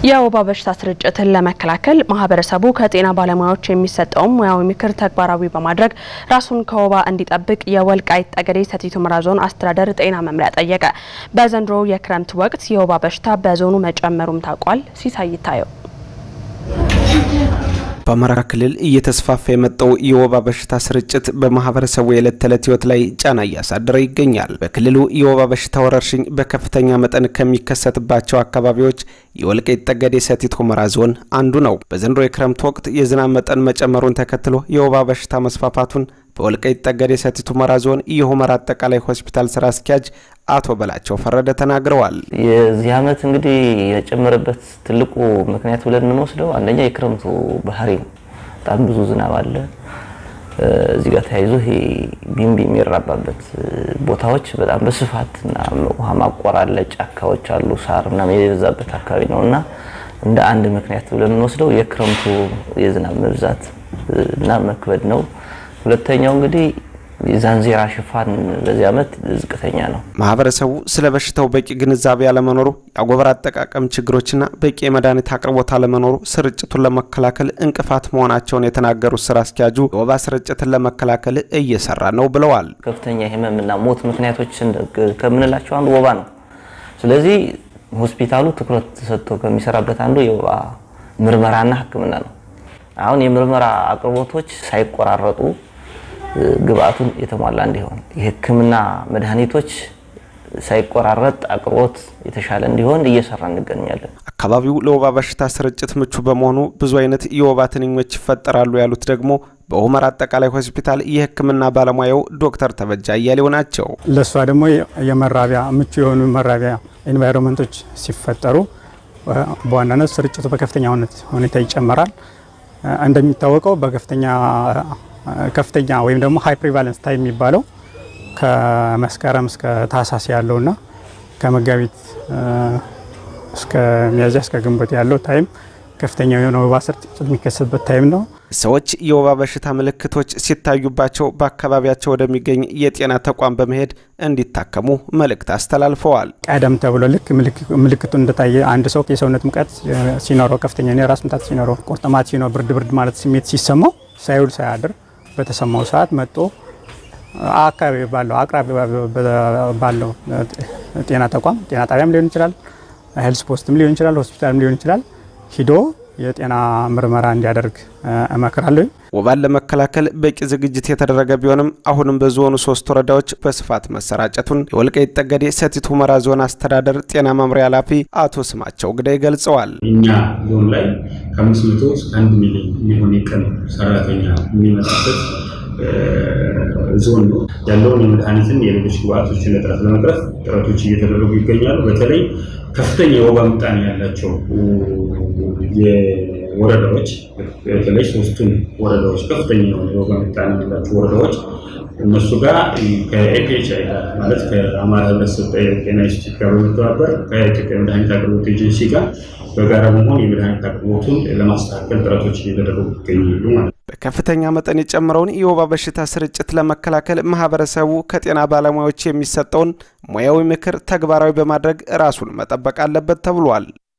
የወባ በሽታ ስርጭትን ለመከላከል ማህበረሰቡ ከጤና ባለሙያዎች የሚሰጠውን ሙያዊ ምክር ተግባራዊ በማድረግ ራሱን ከወባ እንዲጠብቅ የወልቃይት ጠገዴ ሰቲት ሁመራ ዞን አስተዳደር ጤና መምሪያ ጠየቀ። በዘንድሮ የክረምት ወቅት የወባ በሽታ በዞኑ መጨመሩም ታውቋል። ሲሳይ ይታየው በአማራ ክልል እየተስፋፋ የመጣው የወባ በሽታ ስርጭት በማህበረሰቡ የዕለት ተዕለት ህይወት ላይ ጫና እያሳደረ ይገኛል። በክልሉ የወባ በሽታ ወረርሽኝ በከፍተኛ መጠን ከሚከሰትባቸው አካባቢዎች የወልቃይት ጠገዴ ሰቲት ሁመራ ዞን አንዱ ነው። በዘንድሮ የክረምት ወቅት የዝናብ መጠን መጨመሩን ተከትሎ የወባ በሽታ መስፋፋቱን በወልቃይት ጠገዴ ሰቲት ሁመራ ዞን የሁመራ አጠቃላይ ሆስፒታል ስራ አስኪያጅ አቶ በላቸው ፈረደ ተናግረዋል። የዚህ ዓመት እንግዲህ የጨመረበት ትልቁ ምክንያት ብለን የምንወስደው አንደኛ የክረምቱ ባህሪ ነው። በጣም ብዙ ዝናብ አለ። እዚህ ጋር ተያይዞ ይሄ ቢንቢ የሚራባበት ቦታዎች በጣም በስፋት እና ውሃ ማቆር አለ፣ ጫካዎች አሉ፣ ሳር ምናምን የበዛበት አካባቢ ነው እና እንደ አንድ ምክንያት ብለን የምንወስደው የክረምቱ የዝናብ መብዛት እና መክበድ ነው። ሁለተኛው እንግዲህ የዛንዜራ ሽፋን በዚህ ዓመት ዝቅተኛ ነው። ማህበረሰቡ ስለ በሽታው በቂ ግንዛቤ አለመኖሩ፣ የአጎበር አጠቃቀም ችግሮችና በቂ የመድኃኒት አቅርቦት አለመኖሩ ስርጭቱን ለመከላከል እንቅፋት መሆናቸውን የተናገሩት ስራ አስኪያጁ የወባ ስርጭትን ለመከላከል እየሰራ ነው ብለዋል። ከፍተኛ የህመምና ሞት ምክንያቶች ከምንላቸው አንዱ ወባ ነው። ስለዚህ ሆስፒታሉ ትኩረት ሰጥቶ ከሚሰራበት አንዱ የወባ ምርመራና ሕክምና ነው። አሁን የምርመራ አቅርቦቶች ሳይቆራረጡ ግብአቱን የተሟላ እንዲሆን የህክምና መድኃኒቶች ሳይቆራረጥ አቅርቦት የተሻለ እንዲሆን እየሰራ እንገኛለን። አካባቢው ለወባ በሽታ ስርጭት ምቹ በመሆኑ ብዙ አይነት የወባ ትንኞች ይፈጠራሉ ያሉት ደግሞ በሁመራ አጠቃላይ ሆስፒታል የህክምና ባለሙያው ዶክተር ተበጃ እያሌው ናቸው። ለእሷ ደግሞ የመራቢያ ምቹ የሆኑ መራቢያ ኤንቫይሮንመንቶች ሲፈጠሩ በዋናነት ስርጭቱ በከፍተኛ ሁኔታ ይጨመራል። እንደሚታወቀው በከፍተኛ ከፍተኛ ወይም ደግሞ ሃይ ፕሪቫለንስ ታይም የሚባለው ከመስከረም እስከ ታህሳስ ያለውና ከመጋቢት እስከ ሚያዝያ እስከ ግንቦት ያለው ታይም ከፍተኛ የሆነ ወባ ስርጭት የሚከሰትበት ታይም ነው። ሰዎች የወባ በሽታ ምልክቶች ሲታዩባቸው በአካባቢያቸው ወደሚገኝ የጤና ተቋም በመሄድ እንዲታከሙ መልእክት አስተላልፈዋል። ቀደም ተብሎ ልክ ምልክቱ እንደታየ አንድ ሰው የሰውነት ሙቀት ሲኖረው፣ ከፍተኛ የራስ ምታት ሲኖረው፣ ቁርጥማት ሲኖር፣ ብርድ ብርድ ማለት ስሜት ሲሰማው ሳይውል ሳያድር በተሰማው ሰዓት መጥቶ አካባቢ ባለው አቅራቢ ባለው ጤና ተቋም ጤና ጣቢያም ሊሆን ይችላል፣ ሄልስ ፖስትም ሊሆን ይችላል፣ ሆስፒታልም ሊሆን ይችላል ሂዶ የጤና ምርመራ እንዲያደርግ እመክራለሁ። ወባን ለመከላከል በቂ ዝግጅት የተደረገ ቢሆንም አሁንም በዞኑ ሶስት ወረዳዎች በስፋት መሰራጨቱን የወልቃይት ጠገዴ ሰቲት ሁመራ ዞን አስተዳደር ጤና መምሪያ ኃላፊ አቶ ስማቸው ግዳይ ገልጸዋል። እኛ ዞን ላይ ከአምስት መቶ እስከ አንድ ሚሊዮን የሚሆን የቀን ሰራተኛ የሚመጣበት ዞን ነው። ያለውን የመድኃኒትን የሌሎች ግብአቶችን እጥረት ለመቅረፍ ጥረቶች እየተደረጉ ይገኛሉ። በተለይ ከፍተኛ የወባ ምጣኔ ያላቸው የወረዳዎች በተለይ ሶስቱን ወረዳዎች ከፍተኛ የሆነ የወባ ምጣኔ ያላቸው ወረዳዎች እነሱ ጋር ከኤፒኤችአይ ጋር ማለት ከአማራ ሕብረተሰብ ጤና ኢንስቲትዩት ጋር በመተባበር ከኢትዮጵያ መድኃኒት አቅርቦት ኤጀንሲ ጋር በጋራ በመሆን የመድኃኒት አቅርቦቱን ለማስተካከል ጥረቶች እየተደረጉ ይገኛሉ ማለት ነው። በከፍተኛ መጠን የጨመረውን የወባ በሽታ ስርጭት ለመከላከል ማህበረሰቡ ከጤና ባለሙያዎች የሚሰጠውን ሙያዊ ምክር ተግባራዊ በማድረግ ራሱን መጠበቅ አለበት ተብሏል።